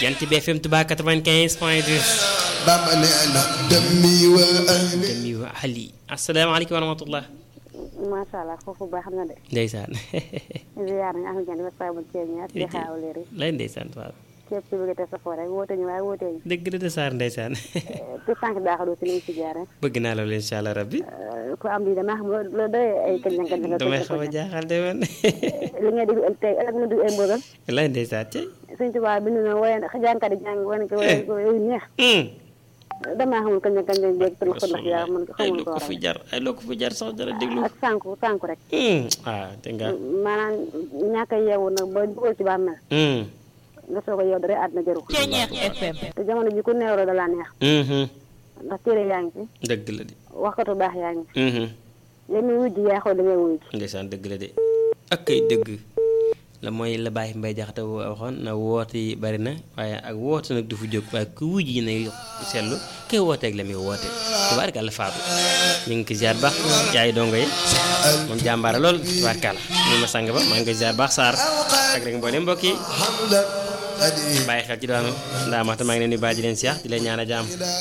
Jant bi FM Touba 95 point 2 Bamba nee na demi wa ahli demi wa ahli asalaamaaleykum wa rahmatullah macha allah foofu baax na de. ndeysaan ziar nañu Ahmed Diagne ba saa bu ceeb ñaar di xaaw leer yi. lay ndeysaan waaw képp ci bëgg a teg sa foo rek woote ñu waaye woote ñu. dëgg la de Sarr ndeysaan tout tànk daaxadu si li ñu si jaaree. bëgg naa loolu incha allah rabbi ku am lii damaa xam loolu doy ay kañ kañ kañ. damay xaw a jaaxal de man li nga déglu tey ëllëg nga déglu ay mbogal. lay ndeysaan tey suñ tubaab bind na woye jànkat yi jàng wane ko woye ko yu neex. damaa xamul kañ kañ kañ jéeg tënk ko ndax yaa man ay xamul loo ko ko fi waral. jar ay loo ko fi jar sax dara déglu ak sànku sànku rek. ah te nga maanaam ñàkk a yeewu nag ba dugal ci bàmmeel nga soog a yeewu dara àddina jaru ko. FM te jamono ji ku neewro da laa neex ndax téere yaa ngi fi dëgg la de waxkatu baax yaa ngi fi yow mi wujj yaa xool da ngay wuy ji ndeysaan dëgg la de ak kay dëgg la mooy la bàyyi mbay jaxate waxoon na woote yi bari na waaye ak woote nag du fu jóg waaye ku wujj yi ne seetlu kay wooteeg la muy woote tubaarkàlla faatu ñu ngi ko ziar baax yaay dongo yi moom jàmbaara lool tubaarkàlla ñu ma sang ba maa ngi koy ziar baax Sarr ak rek mboolem mbokk yi hamdan qadi bàyyi xel ci doon ndaamaata maa ngi leen di bàyyi di leen siyax di leen ñaan a jaam